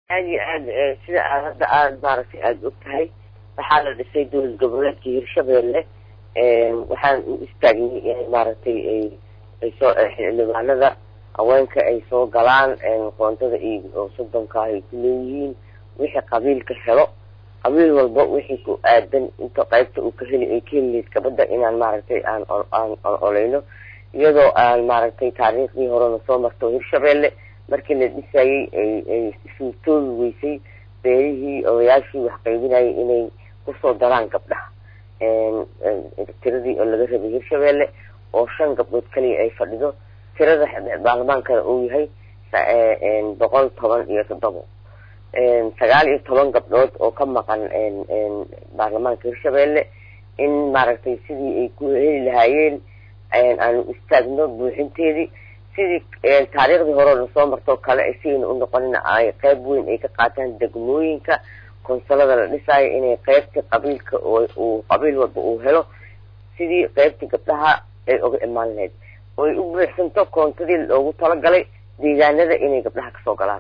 aada iyo aad sida aad hadda aada maaragtay aada og tahay waxaa la dhisay dowlad goboleedka hirshabeelle waxaan u istaagnay in maaragtay ay ay soo xildhibaanada haweenka ay soo galaan qoontada iyo soddonka ay ku leeyihiin wixii qabiilka helo qabiil walba wixii ku aadan inta qaybta uu ka heli ay ka helileyd gabadha inaan maaragtay aan aan ololeyno iyadoo aan maaragtay taariikhdii horena soo marto hirshabeelle markii la dhisayey ay ay suurtoobi weysay beerihii odayaashii wax qaybinayay inay kusoo daraan gabdhaha tiradii oo laga rabay hirshabeelle oo shan gabdhood kaliya ay fadhido tirada baarlamaankana uu yahay boqol toban iyo toddobo sagaal iyo toban gabdhood oo ka maqan baarlamaanka hirshabeelle in maaragtay sidii ay ku heli lahaayeen aanu istaagno buuxinteedii sidii taariikhdii hore lasoo martoo kale sigayna u noqonina ay qeyb weyn ay ka qaataan degmooyinka konsolada la dhisaayo inay qeybtii qabiilka uu qabiil walba uu helo sidii qeybtii gabdhaha ay oga imaan lahayd oy u buuxsanto koontadii loogu talagalay deegaanada inay gabdhaha kasoo galaan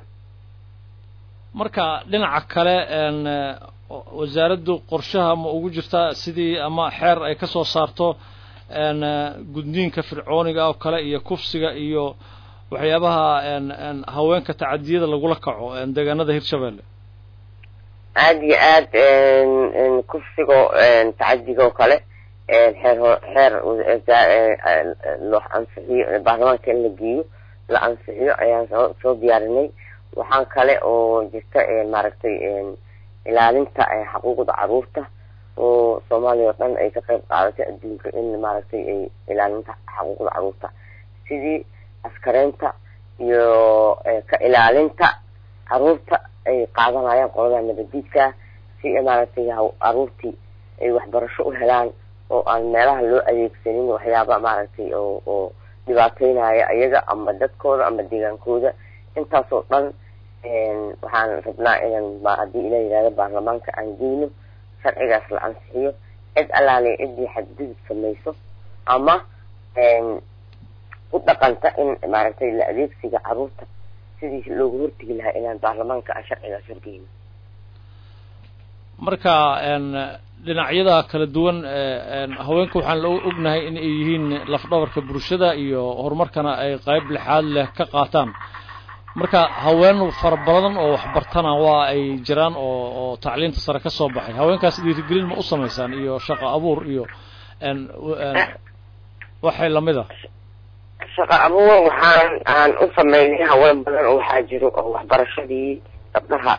marka dhinaca kale wasaaraddu qorshaha ma ugu jirtaa sidii ama xeer ay kasoo saarto gudniinka fircooniga oo kale iyo kufsiga iyo waxyaabaha haweenka tacadiyada lagula kaco deegaanada hirshabeelle aada iyo aad kufsigo tacadiga oo kale xeer xeer loo ansixiyo baarlamaanka in la geeyo la ansixiyo ayaan soo soo diyaarinay waxaan kale oo jirta maaragtay ilaalinta xuquuqda caruurta oo soomaaliya oo dhan ay ka qayb qaadatay adduunka in maaragtay ay ilaalinta xuquuqda caruurta sidii askareynta iyo ka ilaalinta caruurta ay qaadanayaan qolada nabadiidka si maaragtay caruurtii ay waxbarasho u helaan oo aan meelaha loo adeegsanin waxyaaba maaragtay oo oo dhibaateynaya iyaga ama dadkooda ama deegaankooda intaasoo dhan waxaan rabnaa inaan haddii ila yihahdo baarlamaanka aan geyno sharcigaas la ansixiyo cid allaale ciddii xadgudub samayso ama u dhaqanta in maaragtay la adeegsiga caruurta sidii loogu hortegi lahaa inaan baarlamaanka aan sharcigaas horgeyno marka dhinacyada kala duwan haweenka waxaan la ognahay in ay yihiin lafdhabarka bulshada iyo horumarkana ay qayb lixaad leh ka qaataan marka haween fara badan oo waxbartana waa ay jiraan oo oo tacliinta sare ka soo baxay haweenkaas dhiirigelin ma u samaysaan iyo shaqo abuur iyo waxay lamid a shaqo abuur waxaan aan u sameynay haween badan oo waxaa jiro oo waxbarashadii gabdhaha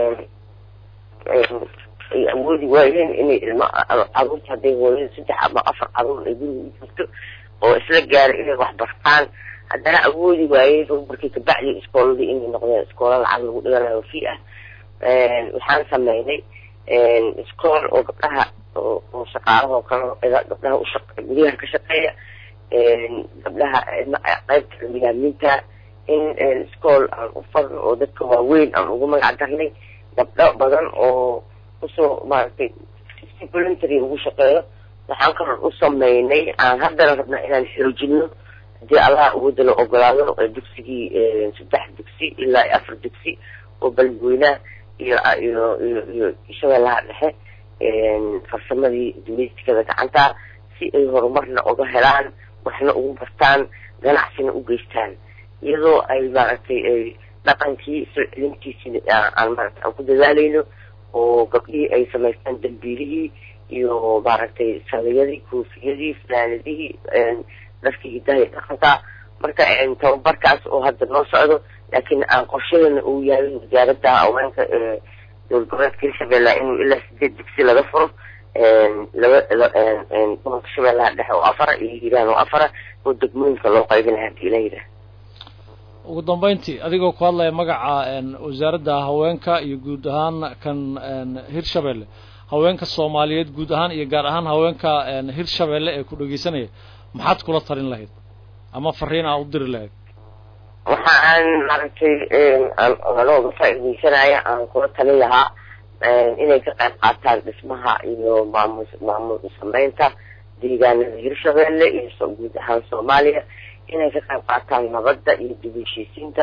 ay awoodi waayeen inay ilmo caruurta hadday hooyada saddex ama afar caruur ay guriga u jirto oo isla gaaray inay waxbartaan haddana awoodi waayey markii kabacdi iskooladii inay noqdeen iskoola lacag lagu dhiganayo fi ah waxaan sameynay iskool oo gabdhaha oo shaqaalahoo kale gabdhaha ushaq guryaha ka shaqeeya gabdhaha qaybta cilmiyaaminta in iskool aan u farno oo dadka waaweyn aan ugu magac darnay gabdho badan oo usoo maaragtay si voluntary ugu shaqeeyo waxaan kaloo u sameynay aan haddana rabnaa inaan xoojino hadii allah awooda la ogolaado dugsigii saddex dugsi ilaa afar dugsi oo balweynaha iyo iyo iyo iyo shabeellaha dhexe farsamadii dumeystikada gacanta si ay horumarna uga helaan waxna ugu bartaan ganacsina u geystaan iyadoo ay maaragtay ay dhaqankii soo celintiisina aan maaragtay aan ku dadaalayno oo gabdhihii ay samaystaan dambiilihii iyo maaragtay saliyadii koofiyadii fanaanadihii dharkii hidaha iyo dhaqanka marka tababarkaas oo hadda noo socdo laakiin aan qorshadeena uu yahay wasaaradda haweenka ee dowlad goboleedka hirshabelle inuu ilaa sideed dugsi laga furo laba gobolka shabeellaha dhexe oo afara iyo hiiraan oo afara oo degmooyinka loo qaybinayo hadii la yidhaah ugu dambeyntii adigoo ku hadlaya magaca wasaaradda haweenka iyo guud ahaan kan hirshabelle haweenka soomaaliyeed guud ahaan iyo gaar ahaan haweenka hirshabelle ee ku dhegeysanaya maxaad kula talin lahayd ama fariin aa u diri lahayd waxa aan maaragtay anooga faaideysanaya aan kula talin lahaa inay ka qayb qaataan dhismaha iyo maamul maamul sameynta deegaanada hirshabelle iyo guud ahaan soomaaliya inay ka qayb qaataan nabadda iyo dib heshiisiinta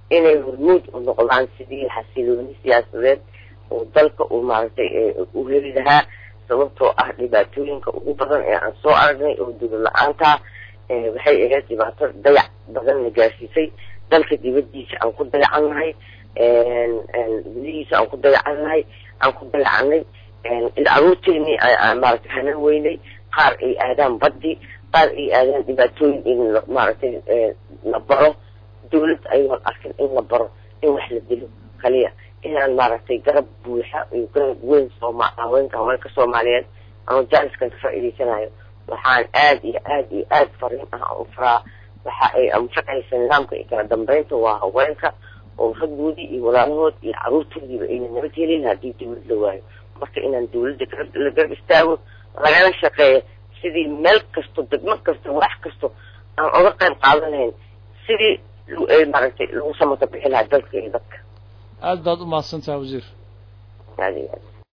inay hormuud u noqdaan sidii xasilooni siyaasadeed oo dalka uu maaragtay u heli lahaa sababtoo ah dhibaatooyinka ugu badan ee aan soo aragnay oo dowlad la-aantaa waxay ahayd dhibaato dayac badanna gaarsiisay dalka dibadiisa aan ku dayacannahay gudihiisa aan ku dayacannahay aan ku dayacanay caruurteenii maaragtay hanan weynay qaar ay aadaan baddi qaar ay aadaan dhibaatooyin in maaragtay la baro dawlad ayagoon arkin in la baro in wax la dilo kaliya inaan maaragtay garab buuxa iyo garab weyn sooma haweenka haweenka soomaaliyeed anoo jaaniskan ka faa'iidaysanayo waxaan aada iyo aada iyo aada fariin ah u faraa waxa ay anfacaysa nidaamka iyo kala dambeynta waa haweenka oo raggoodii iyo walaalahood iyo caruurtoodiiba ayna nabad helin haddii dawlad la waayo marka inaan dawladda la garab istaago lagala shaqeeyo sidii meel kasto degmo kasto wax kasto aan oga qayb qaadanayn sidii maaragtay lagu samata bixi lahaa dalka iyo dadka aada baad umahadsantaha wasiir aada iyo aad